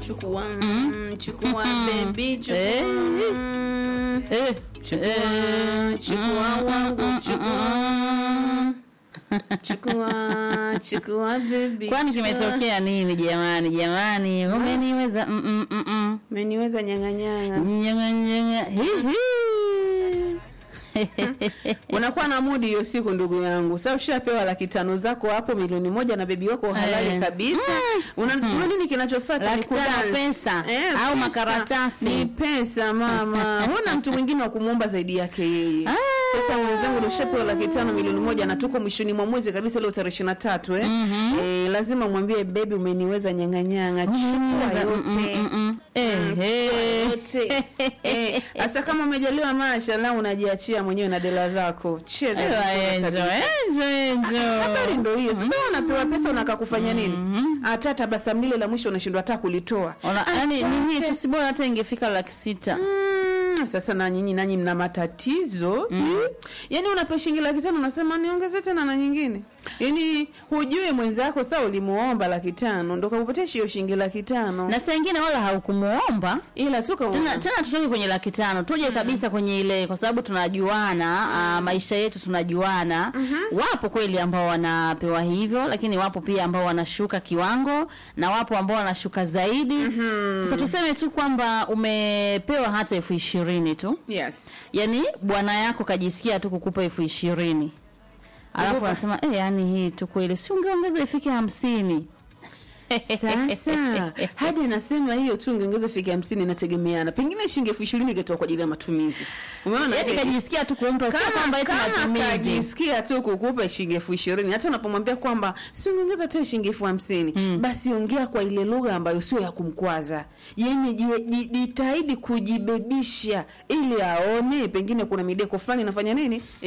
chukua mm, chukua baby chukua Eh. mm, Eh, chukua eh, chukua wangu chukua chukua chukua baby kwani chukua. kimetokea nini jamani jamani umeniweza mm, mm, mm, mm. Umeniweza nyang'anyanga Nyanga, nyanga. Hi, hi. unakuwa na mudi hiyo siku ndugu yangu sasa ushapewa laki tano zako hapo milioni moja na bebi wako halali Eh. kabisa una, una nini kinachofuata Laki Ni tano kudance. pesa, au pesa. makaratasi. ni pesa mama huna mtu mwingine wa kumuomba zaidi yake yeye Ah. sasa mwenzangu ushapewa laki tano milioni moja na tuko mwishoni mwa mwezi kabisa leo tarehe ishirini na tatu eh? eh, lazima mwambie bebi umeniweza nyang'anyanga chukua yote Mm, mm. Eh, eh. yote Eh, hasa kama umejaliwa mashallah unajiachia mwenyewe na dela zako cheza Ewa, vizuri enjo, kabisa. enjo, enjo. habari ndo hiyo sasa unapewa pesa unaka kufanya nini hata tabasamu lile la mwisho unashindwa hata kulitoa Ona- yaani ni hii Asante. tu si bora hata ingefika laki sita Mm, sasa na nyinyi nanyi mna matatizo mm. yaani unapewa shilingi laki tano unasema niongeze tena na nyingine yaani hujui mwenzako saa ulimuomba laki tano ndo kakupatia hiyo shilingi laki tano na saa ingine wala haukumuomba ila tu kaona. tena tena tutoke kwenye laki tano tuje kabisa kwenye ile kwa sababu tunajuana ah, maisha yetu tunajuana wapo kweli ambao wanapewa hivyo lakini wapo pia ambao wanashuka kiwango na wapo ambao wanashuka zaidi sasa tuseme tu kwamba umepewa hata elfu ishirini tu yes yani bwana yako kajisikia tu kukupa elfu ishirini alafu Kukupa. anasema eh, yani hii tu kweli si ungeongeza ifike hamsini sasa hadi anasema hiyo tu ungeongeza fika hamsini inategemeana pengine shilingi elfu ishirini ingetoa kwa ajili ya matumizi umeona yani je? kajisikia tu kumpa sio kwamba eti kama matumizi kajisikia tu kukupa shilingi elfu ishirini hata unapomwambia kwamba si ungeongeza tena shilingi elfu hamsini basi ongea kwa ile lugha ambayo sio ya kumkwaza yani ji- ji- jitahidi kujibebisha ili aone pengine kuna mideko fulani inafanya nini